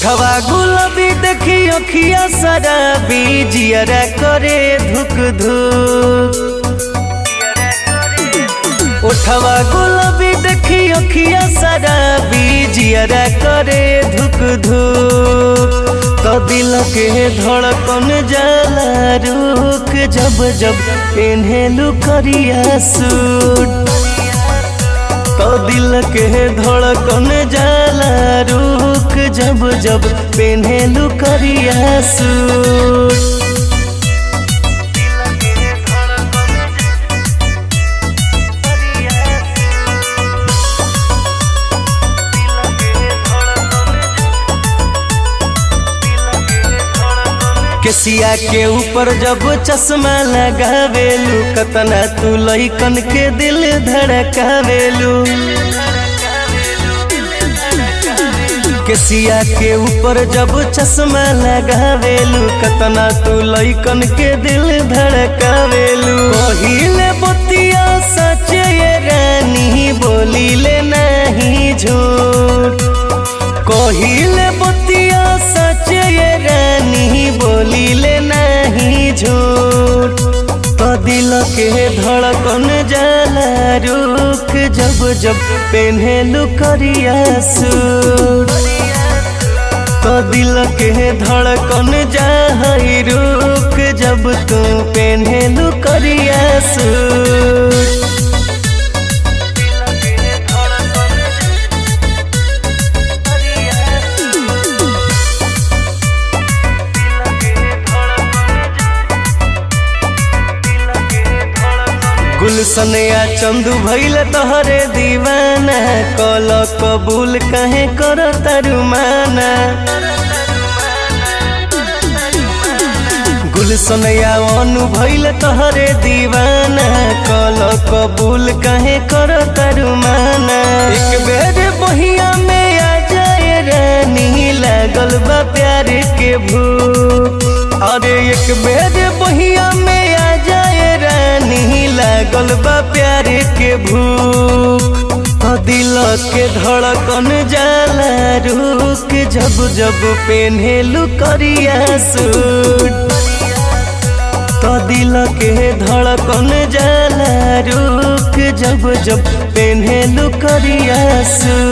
ओठवा गुलाबी देखी अखिया शराबी जियरा करे धुक धुक ओठवा गुलाबी देखी अखिया शराबी जियरा करे धुक धुक तो दिल के धड़कन जाला रुक जब जब पेन्हेलू करिया सूट तो दिल के धड़कन जाला रुक जब जब पेन्हेलू करिया सूट केसिया के ऊपर जब चश्मा लगावेलू कतना तू लइकन के दिल धड़कावेलू केसिया के ऊपर जब चश्मा लगावेलू कतना तू लइकन के दिल धड़कावेलू पहिले बतिया सच ये रानी बोलीले नहीं झूठ कहिले बतिया सच ये रानी बोलीले नहीं झूठ तो दिल के धड़कन जाला रुक जब जब पेन्हेलू करिया सूट तो दिल के धड़कन जाई रुक जब तू पेन्हेलू करिया सूट गुलशन या चंदू भैल तोहरे दीवाना कल कबूल कहे कर तरुमाना गुलशन या अनु भैल तोहरे दीवाना कल कबूल कहे कर तरुमाना एक बेर बहिया में आ जाए रानी लागल बा प्यार के भूख अरे एक बेर बहिया में आ जाए रानी लागल बा प्यार के भूख तो दिल के धड़कन जाला रुक जब जब पेन्हेलू करिया सूट तो दिल के धड़कन जाला रुक जब जब पेन्हेलू करिया सूट